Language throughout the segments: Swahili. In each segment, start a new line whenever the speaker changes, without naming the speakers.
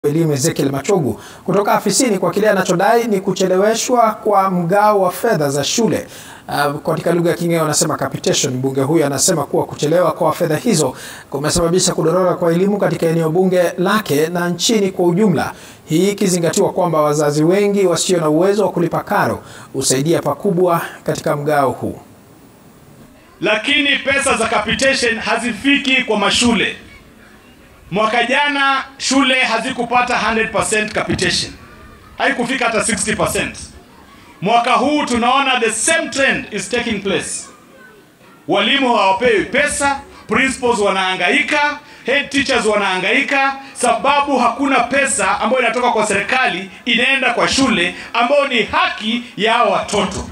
elimu Ezekiel Machogu kutoka afisini kwa kile anachodai ni kucheleweshwa kwa mgao wa fedha za shule. Uh, katika lugha ya King'eo anasema capitation. Mbunge huyu anasema kuwa kuchelewa kwa fedha hizo kumesababisha kudorora kwa elimu katika eneo bunge lake na nchini kwa ujumla, hii ikizingatiwa kwamba wazazi wengi wasio na uwezo wa kulipa karo husaidia pakubwa katika mgao huu.
Lakini pesa za capitation hazifiki kwa mashule. Mwaka jana shule hazikupata 100% capitation, haikufika hata 60%. Mwaka huu tunaona the same trend is taking place. Walimu hawapewi pesa, principals wanahangaika, head teachers wanahangaika, sababu hakuna pesa ambayo inatoka kwa serikali inaenda kwa shule, ambayo ni haki ya hao watoto.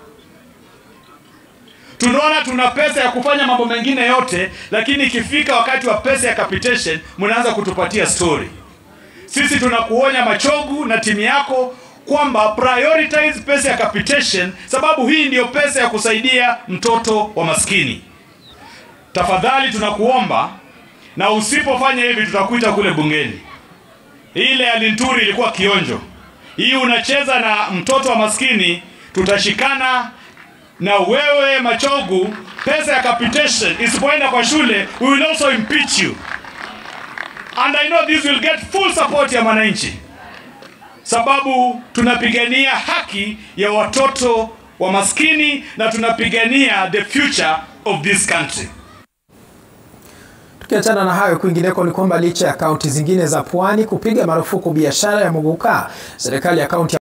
Tunaona tuna pesa ya kufanya mambo mengine yote, lakini ikifika wakati wa pesa ya capitation mnaanza kutupatia story. Sisi tunakuonya Machogu na timu yako kwamba prioritize pesa ya capitation, sababu hii ndiyo pesa ya kusaidia mtoto wa maskini. Tafadhali tunakuomba, na usipofanya hivi tutakuita kule bungeni. Ile ya Linturi ilikuwa kionjo, hii unacheza na mtoto wa maskini, tutashikana na wewe Machogu. Pesa ya capitation isipoenda kwa shule, we will also impeach you and I know this will get full support ya wananchi, sababu tunapigania haki ya watoto wa maskini na tunapigania the future of this country.
Tukiachana na hayo, kwingineko ni kwamba licha ya kaunti zingine za pwani kupiga marufuku biashara ya muguka, serikali ya kaunti